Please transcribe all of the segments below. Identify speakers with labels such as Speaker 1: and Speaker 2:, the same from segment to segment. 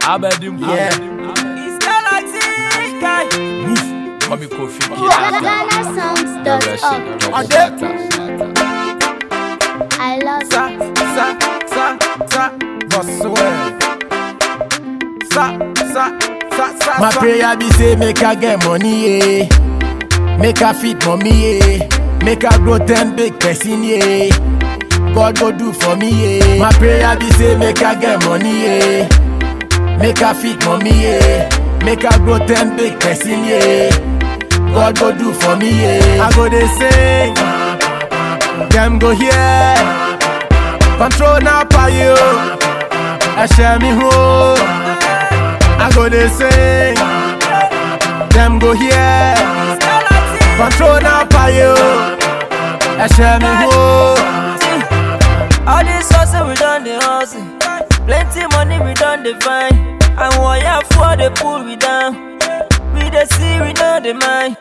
Speaker 1: Abedim.
Speaker 2: Yeah.
Speaker 3: It's Galaxy guy.
Speaker 1: Mami Kofi Kinata.
Speaker 2: Ade.
Speaker 4: GhanaSongs.org. I love
Speaker 2: Sa,
Speaker 4: it.
Speaker 2: sa, sa, sa, Boswell. Sa, sa, sa, sa,
Speaker 5: My
Speaker 2: sa.
Speaker 5: prayer be say make I get money, yeah. Make I fit mommy, yeah. Make I grow ten big person, yeah. God go do for me, yeah. My prayer be say make I get money, yeah. Make I fit mommy, yeah. Make I grow ten big person, yeah. God go do for me, yeah. I go they sing, them go here. Control now for you. I share me home. I go they sing, them go here. Control now for you. I share me home.
Speaker 3: All this hustle we done the hustle. Plenty money we done the find. And wire for the pull we down. We the see we know the mind.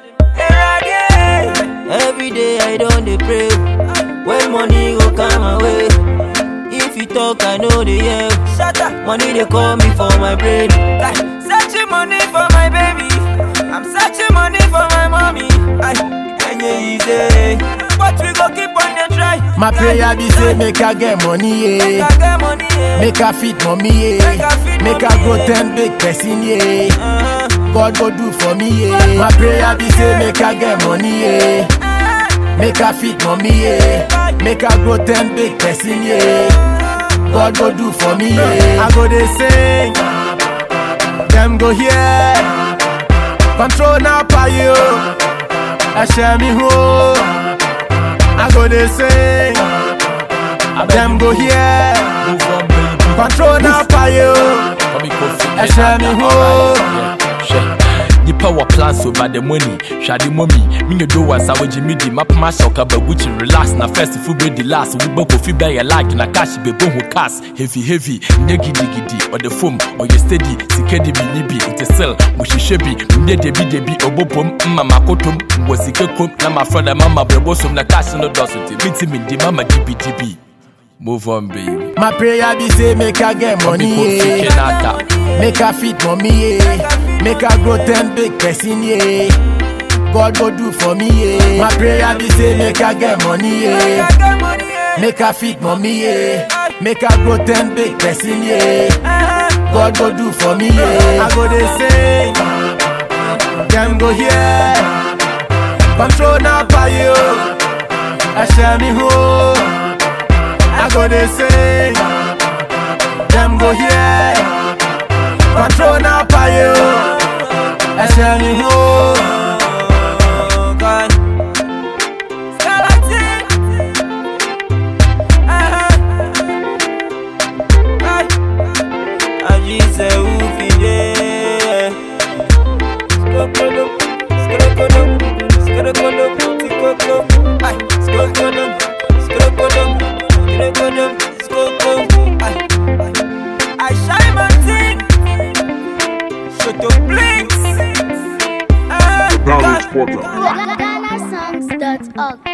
Speaker 3: Every day I don't dey pray. When money go come my way. If you talk, I know the yeah. Shut up. Money they call me for my brain. Like, searching money for my baby. I'm searching money for my mommy. Ay, and yeah, easy. But we go keep on the try.
Speaker 5: My prayer be say make I get money,
Speaker 3: Make
Speaker 5: yeah.
Speaker 3: I get money, yeah.
Speaker 5: Make I fit mommy,
Speaker 3: Make I fit
Speaker 5: yeah. Make
Speaker 3: mommy,
Speaker 5: I grow
Speaker 3: yeah.
Speaker 5: ten big person, yeah.
Speaker 3: Uh-huh.
Speaker 5: God go do for me, yeah. My prayer be say make I get money, yeah. Make I fit mommy, yeah. Make I grow ten big person, yeah. God go do for me, yeah. I go they sing, them go here. Control now for you. I share me home. I go they sing, them go here.
Speaker 1: Move on, baby.
Speaker 5: Control now for you.
Speaker 1: Mami Kofi
Speaker 5: I share me home.
Speaker 1: Hwɛ nipa wɔ plans over the money hwade mɔmi menyɛ do wansa wogye medi mapama hyɛ ɔkaba gucci relax na first fo bɛdi last wobɛ kofi bɛyɛ like na cash bɛbɔ ho cars heavy heavy nyɛ gidigidi ɔde fom ɔyɛ steady sika de bi ni bi nte sel mohyehyɛ bi menyɛ debidebi ɔbɔ pom mma makotom wɔ sika kom na mafrɛ dɛ mama brɛbɔ som na cash no dɔso nti mentimi ndi mama dibidibi move on baby
Speaker 5: My prayer be say make I get
Speaker 1: Mami
Speaker 5: money,
Speaker 1: Kofi
Speaker 5: yeah.
Speaker 1: Kinata.
Speaker 5: Make I fit mommy, yeah. Make I grow ten big person, yeah. God go do for me, yeah. My prayer be say make I get money, yeah.
Speaker 3: I get money, yeah.
Speaker 5: Make I fit mommy, yeah. Make I grow ten big person, yeah.
Speaker 3: Uh-huh.
Speaker 5: God go do for me, yeah. I go they sing, them go here. Control now for you. I share me home. I go they sing, them go here. Control now for you. I share me home.
Speaker 3: Oh, God. Galaxy. Uh-huh. Ay. Ajise ufide. Skokodum, skokodum, skokodum, tikokom. Ay, skokodum, skokodum, skokodum, skokodum. Ay, ay. I shine my thing. Shut up, blinks. Ah, God.
Speaker 4: GhanaSongs.org.